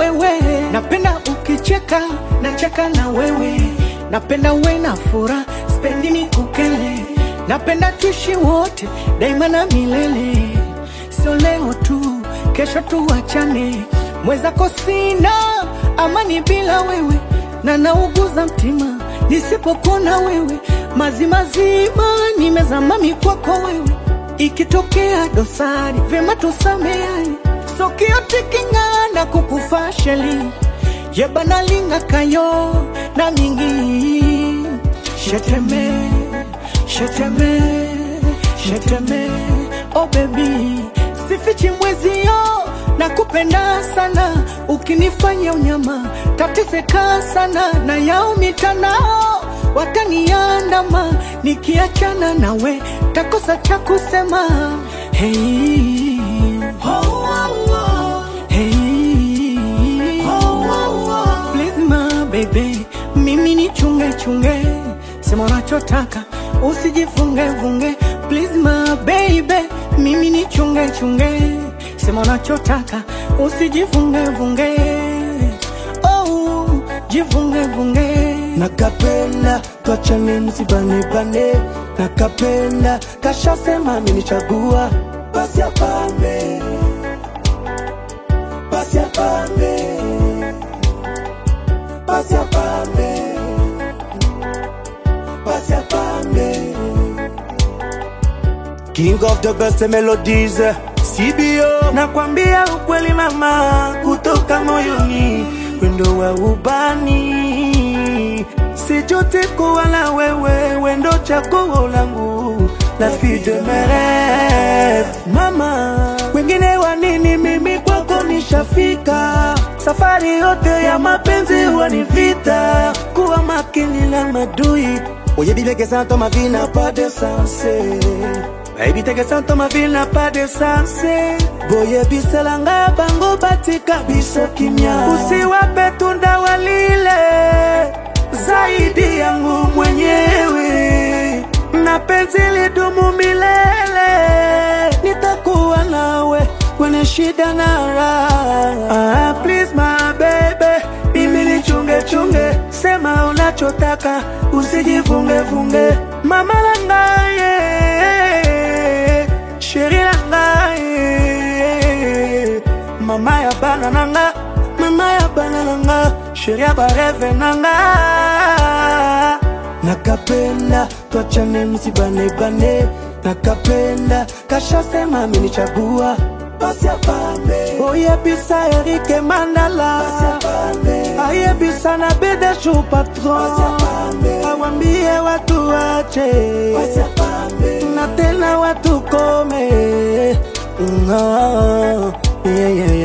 wewe, napenda ukicheka, nacheka na wewe, napenda uwe na furaha, spendi ni kukele, napenda tuishi wote daima na milele, sio leo tu, kesho tuachane, mwezako sina amani bila wewe, na nauguza mtima nisipokuona wewe, mazimazima nimezama mikwako wewe, ikitokea dosari vyema tusameane, sokiotiking'ana kukufa sheli yebanalinga kayo na mingi sheteme sheteme sheteme oh baby sifichi mwezio na kupenda sana ukinifanya unyama tateseka sana na yao mitandao wataniandama nikiachana nawe takosa cha kusema hey. oh, oh, oh. Hey. oh, oh, oh. Please my baby, mimi ni chunge chunge, sema unachotaka usijifunge vunge. Please my baby, mimi ni chunge chunge, sema unachotaka usijifunge vunge. Oh, jifunge vunge. nakapenda twachane msibanebane nakapenda kashasema amenichagua basi apambe basi apambe basi apambe basi apambe King of the best melodies CBO nakwambia ukweli mama kutoka moyoni wendo wa ubani sijuti kuwa na wewe wendo chaguo langu la fide mere mama wengine wa nini mimi kwako nishafika safari yote ya mapenzi huwa ni vita kuwa makini na madui oyebi que ça dans ma vie n'a pas de sens Baby teke santo ma vie n'a pas de sens boyebiselanga bango batika biso kimya usiwape tunda walile zaidi yangu mwenyewe na penzi lidumu milele nitakuwa nawe kwenye shida na raha ah, please my baby mimi ni chunge chunge sema unachotaka usijifunge funge mama langaye sheri langaye mama ya bana nanga mama ya bana nanga sheri ya bareve nanga nakapenda twachane msibanebane nakapenda kashasema amenichagua basi apambe oyebisa erike mandala ayebisa na bedeshu patron awambie watu wache na tena watu kome Mm, ah, yeah, yeah,